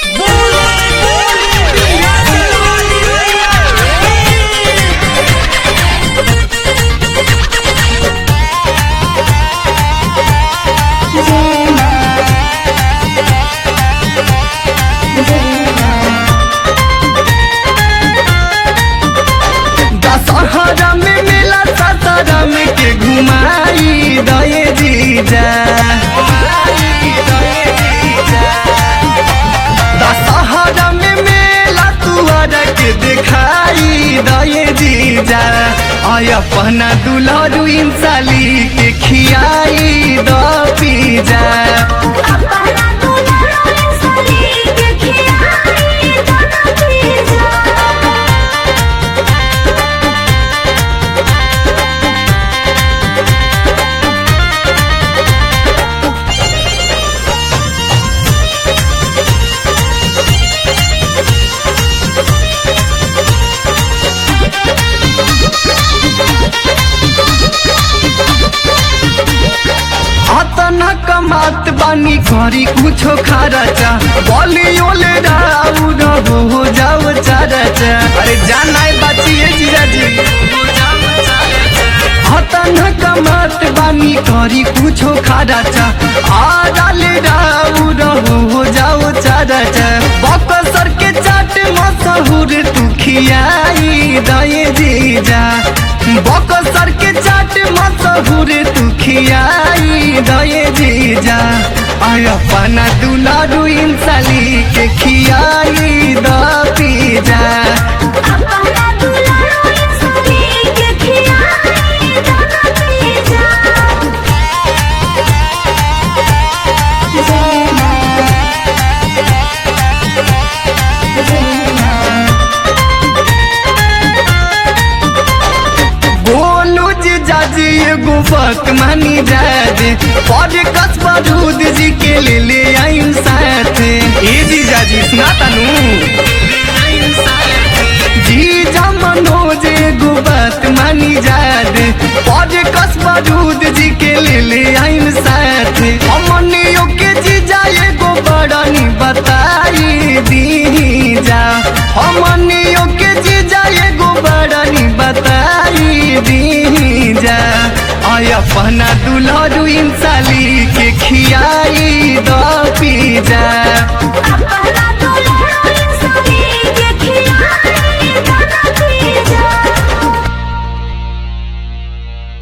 दशहरा में मेला ससरम के घुमाई दये जीजा दशहरा में मेला तुअर के दिखाई दये जीजा आय अपना दुल्हरू इंसाली के खियाई द पीजा अपना दुल्हन साली के खियाई दोनों पीजा अतना कमात बानी करी कुछो खरचा बोली ओले राउ हो जाओ चरचा अरे जाना है बाचिए जीजाजी अतना कमात बानी करी कुछो खरचा आराले राउ हो जाओ चरचा बकसर के चाट मशहूर तू खियाई दये जीजा बकसर के चाट मशहूर तू खियाई दये जीजा आय अपना दुलारू इंसाली के खियाई द पीजा अपना दुल्हन साली के खियाई दोनों पीजा बोलू जीजाजी एगो बात मानी जाजे पर कसबा दूध जी के ले ले आइन साथ ए जीजाजी सुना तनु जीजा मनोज एगो बात मानी जादे पर कसबा दूध जी के ले ले आइन साथ हमनियो के जीजा एगो बड़नी बताई दी जा हमनियो के जीजा एगो बड़नी बताई दी जा आय अपना दुल्हरू इंसाली के खियाई द पीजा अपना